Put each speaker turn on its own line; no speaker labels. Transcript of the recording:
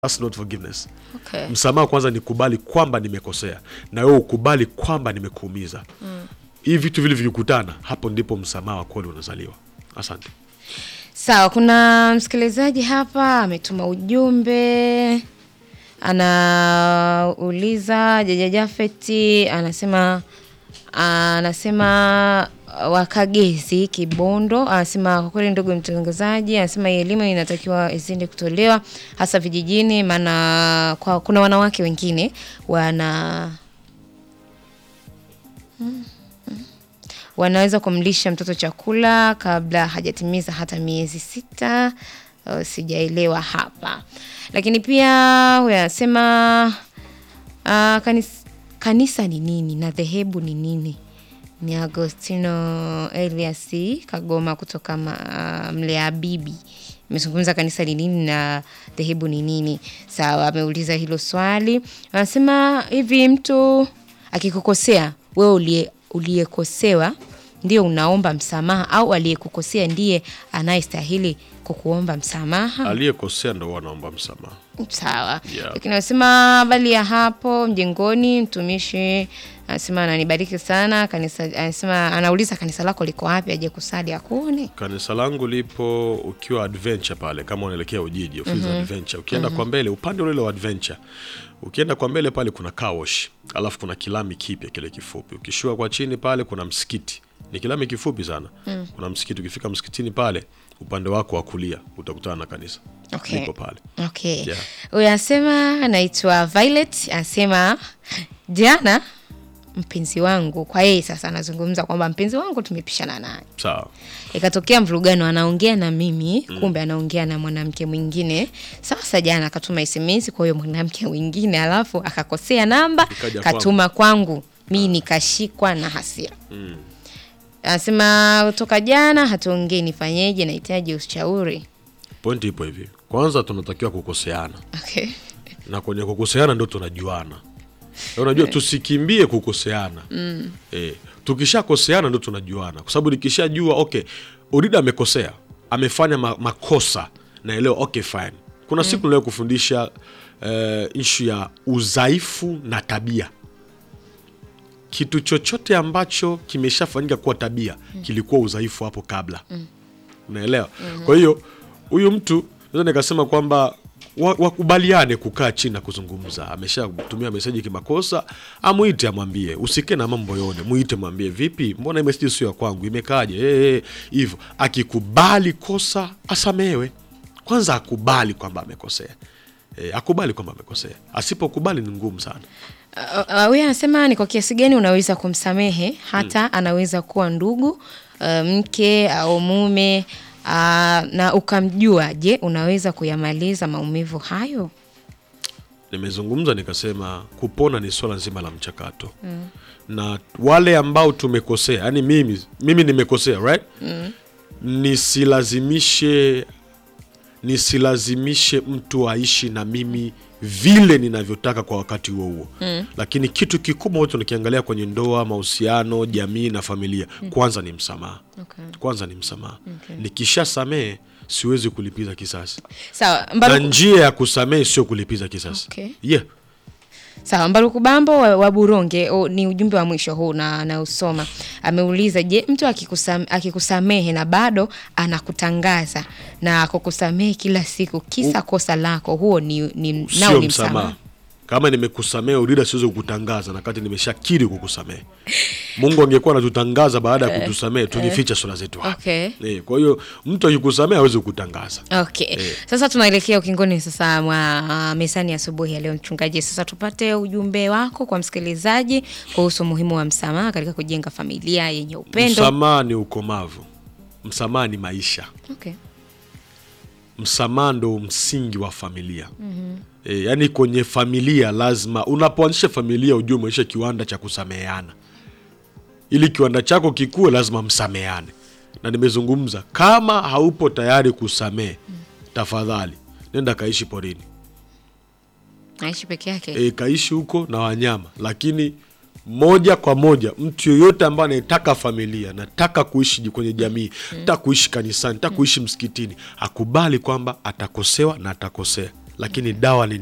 That's not forgiveness.
Okay.
Msamaha kwanza ni kubali kwamba nimekosea na wewe ukubali kwamba nimekuumiza. Hivi vitu vile vikikutana, hapo ndipo msamaha wa kweli unazaliwa. Asante.
Sawa, kuna msikilizaji hapa ametuma ujumbe, anauliza Jaja Jafeti, anasema anasema Wakagezi Kibondo, anasema kwa kweli, ndugu mtangazaji, anasema hii elimu inatakiwa izidi kutolewa hasa vijijini, maana kwa kuna wanawake wengine wana wanaweza kumlisha mtoto chakula kabla hajatimiza hata miezi sita. Uh, sijaelewa hapa, lakini pia huyo anasema uh, kanis, kanisa ni nini na dhehebu ni nini? Ni Agostino Elias Kagoma kutoka ma, uh, Mlea Bibi amezungumza kanisa ni nini na dhehebu ni nini. Sawa, ameuliza hilo swali. Anasema hivi, mtu akikukosea wewe uliye uliyekosewa ndio unaomba msamaha au aliyekukosea ndiye anayestahili kukuomba msamaha?
Aliyekosea ndo wanaomba msamaha.
Sawa.
Yeah.
Lakini anasema bali ya hapo mjengoni, mtumishi anasema ananibariki sana kanisa. Anasema anauliza kanisa lako liko wapi, aje kusali akuone.
Kanisa langu lipo ukiwa adventure pale, kama unaelekea Ujiji, ofisi za adventure. Ukienda kwa mbele, upande ule wa adventure, ukienda kwa mbele pale kuna car wash, alafu kuna kilami kipya kile kifupi. Ukishuka kwa chini pale kuna msikiti, ni kilami kifupi sana. Kuna msikiti, ukifika msikitini pale, upande wako wa kulia utakutana na kanisa
Okay.
lipo pale.
Okay.
Yeah.
Huyu anasema anaitwa Violet, anasema jana mpenzi wangu, kwa yeye sasa anazungumza kwamba mpenzi wangu tumepishana naye
Sawa.
ikatokea mvurugano, anaongea na mimi kumbe anaongea na mwanamke mwingine. Sasa jana akatuma SMS kwa huyo mwanamke mwingine, alafu akakosea namba
Ikaja
katuma kwangu, mi nikashikwa na hasira. Anasema toka jana hatuongei, nifanyeje? Nahitaji ushauri.
Pointi ipo hivi, kwanza tunatakiwa kukoseana
Okay.
na kwenye kukoseana ndo tunajuana. Na Unajua, tusikimbie kukoseana eh, tukishakoseana ndo tunajuana, kwa sababu nikishajua okay, Urida amekosea, amefanya ma makosa, naelewa okay, fine. Kuna siku nilio kufundisha eh, ishu ya udhaifu na tabia. Kitu chochote ambacho kimeshafanyika kuwa tabia kilikuwa udhaifu hapo kabla unaelewa kwa hiyo huyu mtu naweza nikasema kwamba wa- wakubaliane kukaa chini na kuzungumza ameshatumia meseji kimakosa amwite amwambie usike na mambo yone mwite mwambie vipi mbona hii meseji sio ya kwangu imekaaje Eh, eh, hivyo akikubali kosa asamewe kwanza akubali kwamba amekosea e, akubali kwamba amekosea asipokubali ni ngumu sana
Uh, uh, huyu anasema ni kwa kiasi gani unaweza kumsamehe hata anaweza kuwa ndugu uh, mke au mume uh, na ukamjua. Je, unaweza kuyamaliza maumivu hayo?
nimezungumza nikasema kupona ni swala nzima la mchakato na wale ambao tumekosea yani mimi, mimi nimekosea right nisilazimishe nisilazimishe mtu aishi na mimi vile ninavyotaka kwa wakati huo huo lakini kitu kikubwa ambacho nikiangalia kwenye ndoa mahusiano jamii na familia kwanza ni msamaha
Okay.
kwanza ni msamaha nikishasamehe siwezi kulipiza kisasi
Sawa,
na
Mbaruku,
njia ya kusamehe sio kulipiza kisasi
Okay.
yeah.
sawa, Mbaruku Bambo wa, wa Buronge o, ni ujumbe wa mwisho huu na nausoma. Ameuliza, je, mtu akikusam, akikusamehe na bado anakutangaza na kukusamehe kila siku kisa kosa lako, huo ni, ni, nao
sio
ni
msamaha
msamaha?
kama nimekusamehe urida siwezi kukutangaza na kati nimeshakiri kukusamehe mungu angekuwa anatutangaza baada ya kutusamehe tungeficha sura zetu hapa.
Okay.
Eh, kwa hiyo mtu akikusamehe hawezi kukutangaza
Okay. Sasa tunaelekea ukingoni sasa mwa uh, mezani asubuhi ya leo mchungaji. Sasa tupate ujumbe wako kwa msikilizaji kuhusu umuhimu wa msamaha katika kujenga familia yenye upendo.
msamaha ni ukomavu msamaha ni maisha
Okay.
msamaha ndo msingi wa familia e, yaani kwenye familia lazima unapoanzisha familia ujue umeisha kiwanda cha kusameheana ili kiwanda chako kikuwe lazima msameheane na nimezungumza kama haupo tayari kusamehe tafadhali nenda kaishi porini
Naishi peke yake.
e, kaishi huko na wanyama lakini moja kwa moja mtu yoyote ambaye anayetaka familia nataka kuishi kwenye jamii nataka kuishi kanisani nataka kuishi msikitini akubali kwamba atakosewa na atakosea lakini dawa ni